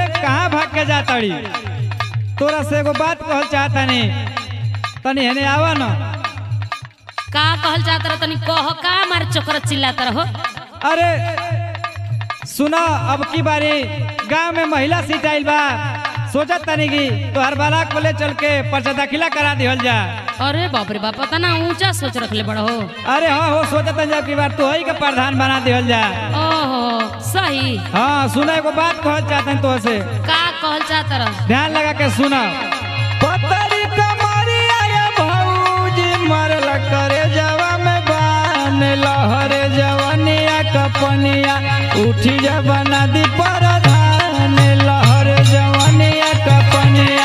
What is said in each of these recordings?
कहाँ भाग के जा तड़ी तोरा से एगो बात कहल चाहतनी तनी हेने आवा न का कहल चाहत रह तनी कह का मारे चोकर चिल्लात रहो अरे सुना अब की बारी गांव में महिला सीट आइल बा सोचत तनी की तो हर बाला को ले चल के पर्चा दाखिला करा दिहल जा अरे बाप रे बाप पता ना ऊंचा सोच रखले बड़ा हो अरे हाँ हो सोचत जब की बार तो ही के प्रधान बना दिहल जा ओहो सही हाँ सुना एगो बात कहल चाहतन तो से का कहल चाहत रह ध्यान लगा के सुना पतरी कमरिया ये भौजी मरल करे जवा में बान लहरे जवनिया कपनिया उठी जब नदी पर धान लहरे जवनिया कपनिया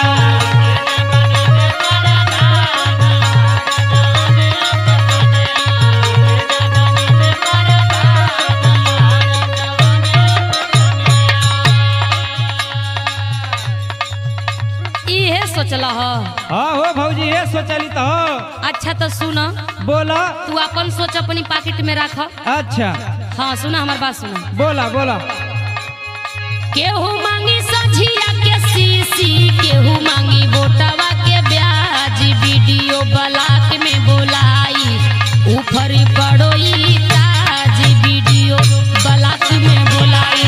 इहे सोचला हो हाँ हो भौजी ये सोचली तो हो अच्छा तो सुन बोला तू अपन सोच अपनी पॉकेट में रख अच्छा हाँ सुना हमार बात सुना बोला बोला केहू मांगी सझिया के सीसी केहू मांगी बोटवा के ब्याज वीडियो ब्लॉक में बोलाई ऊपरी पड़ोई ताज वीडियो ब्लॉक में बोलाई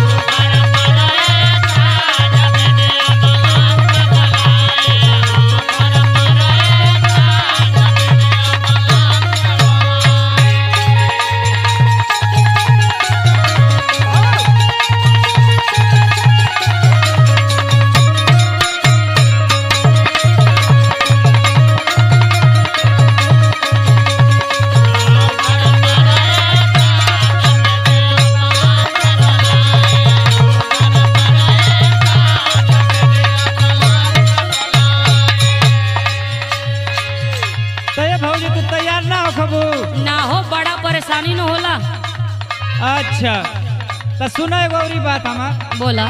तो ये भौजी तू तैयार ना हो खबू ना हो बड़ा परेशानी न होला अच्छा तो सुनो एगो औरी बात हमार बोला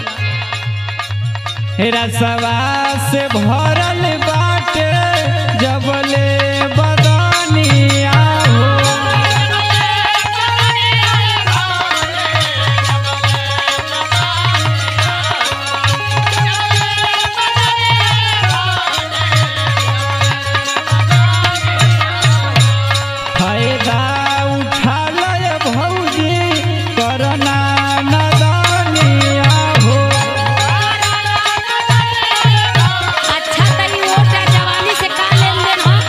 रसवा से भरल बाटे जबले बदनिया हो फायदा उठा लय भौजी करना नदनिया हो अच्छा तनी ओटा जवानी से का लेन देन हो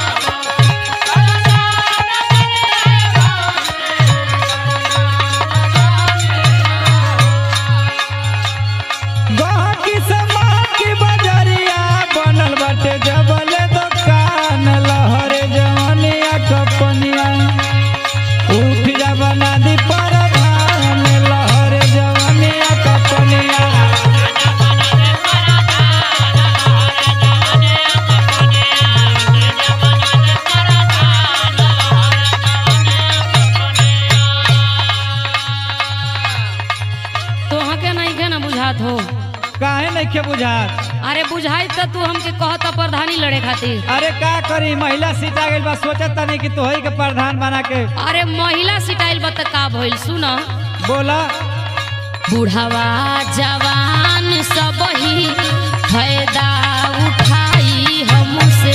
गहकी समा की बजरिया बनल बाटे जबले दुकान लहरे जवनिया कपनिया उठ जा बना दी पर धान लहरे जवनिया कपनिया तोहा के नहीं के ना बुझात हो काहे नहीं के बुझात अरे बुझाई तो तू हमके कहता प्रधानी लड़े खातिर अरे का करी महिला सीट आ गइल बा सोचत तनी कि तोहही के प्रधान बना के अरे महिला सिटाइल बत का भइल सुन बोला बुढ़ावा जवान सब ही फायदा उठाई हमसे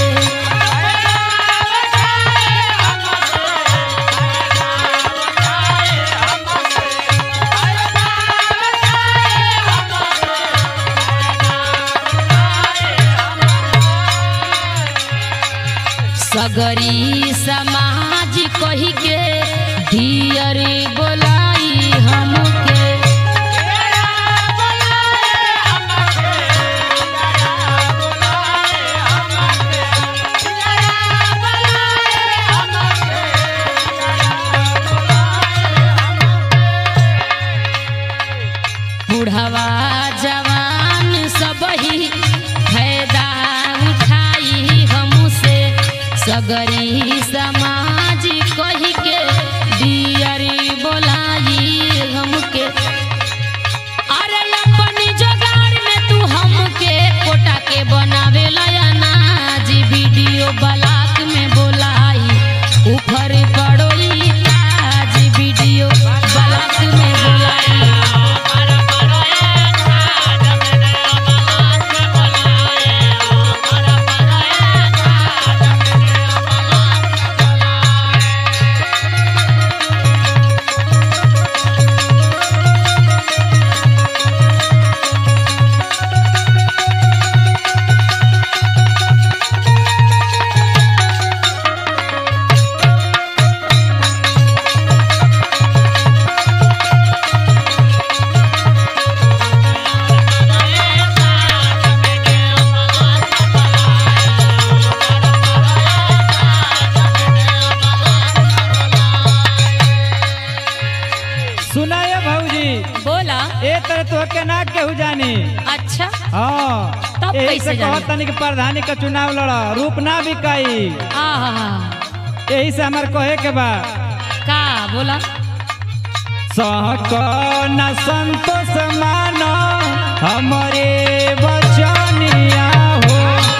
सगरी समाज कही के धियर बोलाई हमके बुढ़वा जवान सब ही फायदा उठाई हमसे सगरी समाज कही के दियरी बोलाई हमके अरे अपनी जोगाड़ में तू हमके कोटा के बनावे अनाज वीडियो ब्लॉक में बोलाई ऊपर पड़ोई ताज वीडियो ब्लॉक में बोलाई करे तो के ना केहू जानी अच्छा हाँ तब यही कैसे से जानी? कहत तनी कि प्रधानी का चुनाव लड़ रूप ना बिकाई आहा यही से हमार कहे के बा का बोला सहक न संतोष मानो हमारे बचनिया हो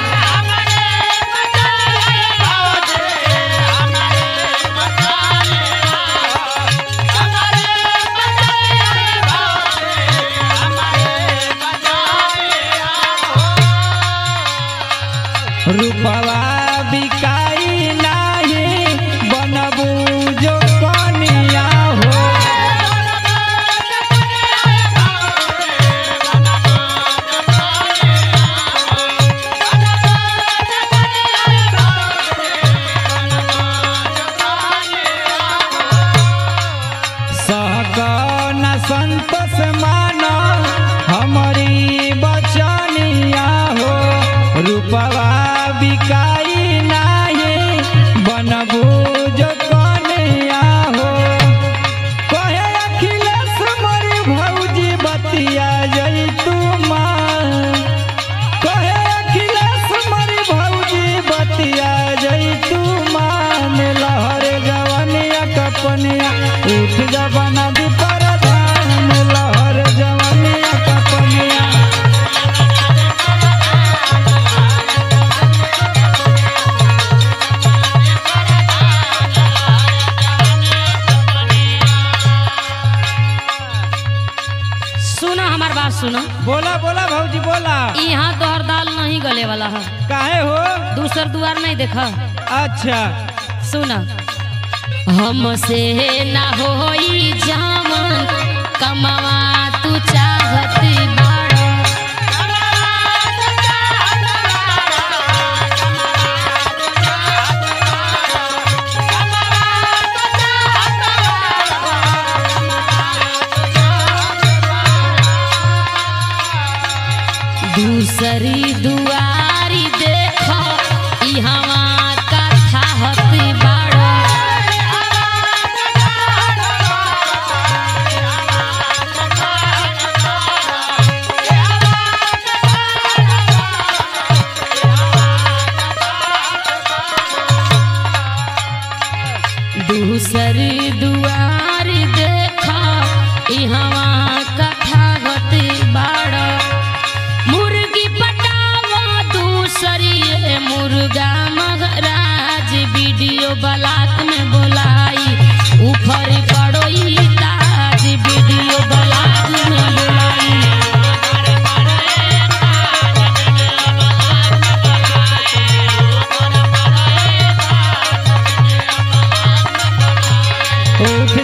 रूपवा बिकाई नाही बनबू जो कनिया हो सहकन संतोष मानो हमारी बचनिया हो रूपवा बिकाई नाही बनबू जो कनिया हो कहे अखिलेश मोरी भौजी बतिया जई तू माँ कहे अखिलेश मोरी भौजी बतिया जई तू मान लहर जवनिया कपनिया उठ जबना दी परधान लहर जवनिया कपनिया सुनो हमार बात सुनो बोला बोला भौजी बोला यहाँ तोहर दाल नहीं गले वाला है काहे हो दूसर दुआर नहीं देखा अच्छा सुना हमसे ना होई जामन कमावा तू चाहत बाड़ा दूसरी दुआरी देख इहवा कथा हती बाड़ा दूसरी दुआरी देखा इहवा कथा गति बाड़ा मुर्गी पटावा दूसरी ये मुर्गा मगराज वीडियो ब्लॉक में बोलाई ऊपर पड़ोई ताज वीडियो ब्लॉक में बोलाई उठ